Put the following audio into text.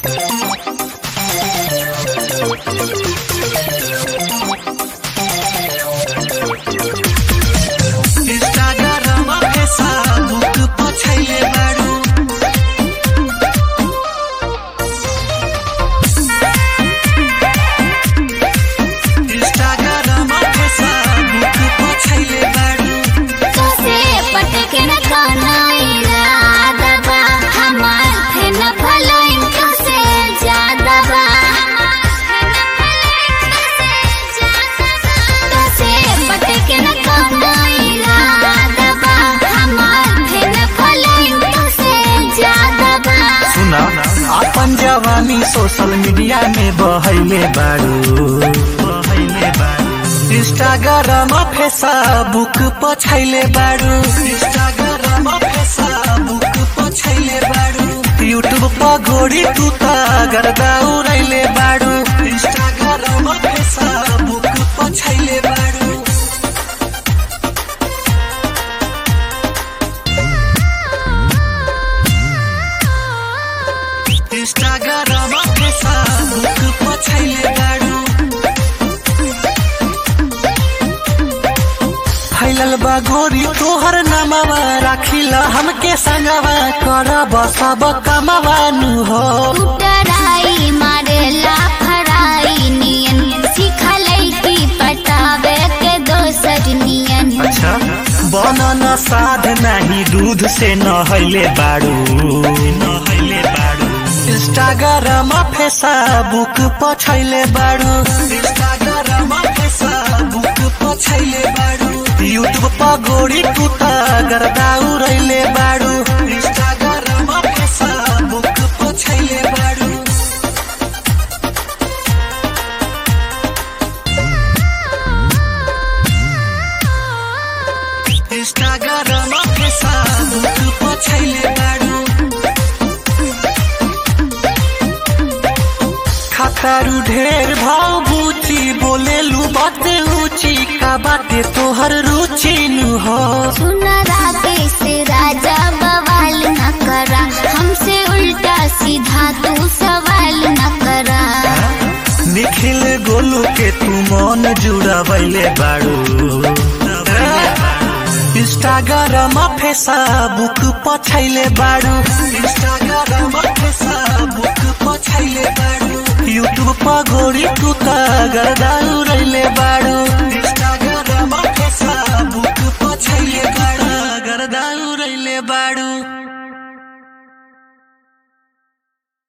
Instagram Facebook पछैले बारू Instagram Facebook पछैले बारू तोसे पटके न कनाइला दबा हमार थे न भलाइन तोसे ज्यादा बा तोसे पटके न कनाइला दबा हमार थे न भलाइन तोसे ज्यादा बा सुना अपन जवानी सोशल मीडिया में बहैले बारू बहैले बारू इंस्टाग्राम फेसबुक पछैले बारू इंस्टाग्राम फेसबुक पछैले बारू यूट्यूब पर घोड़ी तू त गर्दा उड़ैले बारू इंस्टाग्राम फेसबुक पछैले बारू इंस्टाग्राम फेसबुक पछैले बारू फैलल बा गोरी तोहर नामवा राखिल हमके संगवा करब सब कमवानु हो टराई मारेला फराई नियन सिखलै की पटावे के दोसर नियन अच्छा बनन साध नाही दूध से नहैले बारू नहैले बारू इंस्टाग्राम फेसबुक पछैले बारू इंस्टाग्राम फेसबुक पछैले बारू यूट्यूब पर गोरी तू त गर्दा उड़ैले बारू इंस्टाग्राम फेसबुक पछैले बारू इंस्टाग्राम फेसबुक पछैले बारू खतरू ढेर भाव बूची बोलेलू बाते ऊंची का बाते तोहर रुचि नु हो सुनरा से राजा बवाल न करा हमसे उल्टा सीधा तू सवाल न करा निखिल गोलू के तू मन जुड़ावैले बारू इंस्टाग्राम फेसबुक पछैले बारू इंस्टाग्राम फेसबुक पछैले बारू यूट्यूब पर गोरी तू त गर्दा उड़ैले बारू